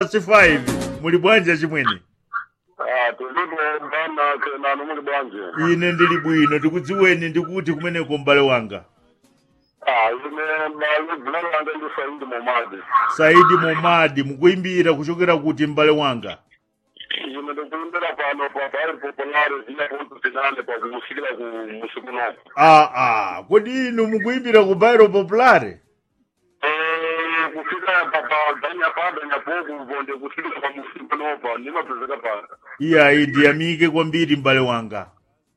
5 muli bwanji chimwene Ah, tulipo bana kenano muli bwanji. ine ndili bwino tikudziweni ndikuti kumeneko m'bale wanga Ah, ine mbali bulala langa ndi Saidi Momadi. saidi momadi mukuimbira kuchokera kuti m'bale wanga Ine ndikuimbira pano pa Bari Popolare zina punto finale pa kumusikira ku musikunoko. aa ah, kodi inu mukuimbira ku bairo populare Eh, kufika papa danya pa danya poku vonde kufika pa musikunoko nimapezeka pana. iyayi ndiyamike kwambiri m'bale wanga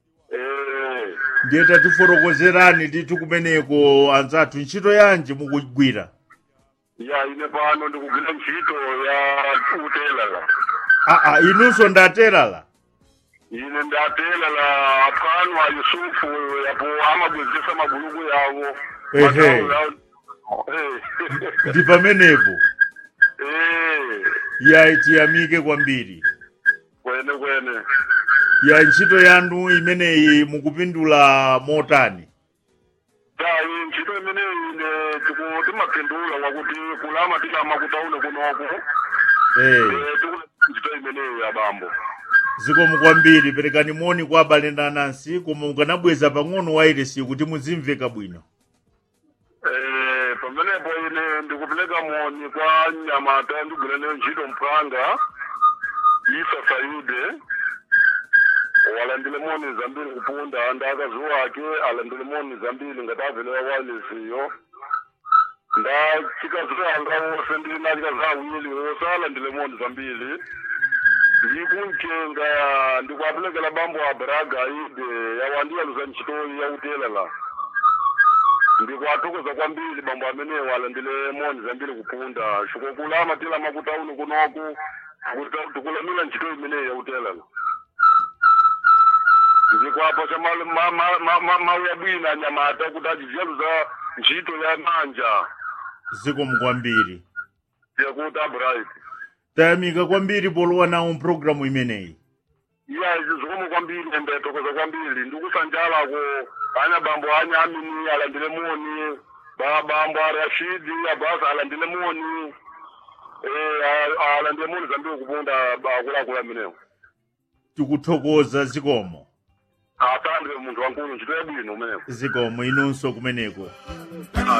Eh, ndiye tatifotokozerani titu kumeneko anzathu ntchito yanji mukugwira ya ine pano ndikugwira ntchito ya utelala. aa inunso ndaterala ine ndatela la pano a yusufu yapo amabwezesa maguluku yawo Ehe. Magawo yawo. Eh. ndi pamenepo Eh, yayi tiyamike kwambiri kwene kwene ya ntchito yanu imeneyi mukupindula motani tayi ntchito imeneyi ine tiku- timapindula wakuti kulama tilama kutaune kunoku eh, Eh, tikula ntchito imeneyi ya bambo zikomo kwambiri perekani moni kwa abale ndi anansi koma mukanabweza pang'ono wairesi kuti muzimveka bwino Eh, pamenepo ine ndikupeleka moni kwa nyamata ndigwira nayo ntchito mpanga isa saide walandile moni zambiri kupunda ndi akazi wake alandile moni zambiri ngati avelewa walesiyo nda chikazi wanga wose ndili na chikazi awili wose alandile moni zambiri ndikuncenga ndikuapelekela bambo a braga ide yawandiyaluza ntchitoyi yautelela ndikwathokoza kwambiri bambo amenewo alandile moni zambiri kupunda xikokulama tilama kutauni kunoku kuti tikulamila ntchito imeneyi yautelela ndikwapa xa malu ma- ma- ma- ma- mawu ya bwina anyamata kuti acijeluza ntchito ya manja zikomo kwambiri yakuti abright tayamika kwambiri polowa nawo mpulogalamu imeneyi iya zikomo kwambiri ende tokoza kwambiri ndikusanjalako anya bambo anya amini alandile moni ba bambo a rashidi abasa alandile moni eh a- alandile moni zambiri kupunda akuluakulu amenewo tikuthokoza zikomo asandire munthu wankulu ntchito yabwino umenewo zikomo inunso kumeneko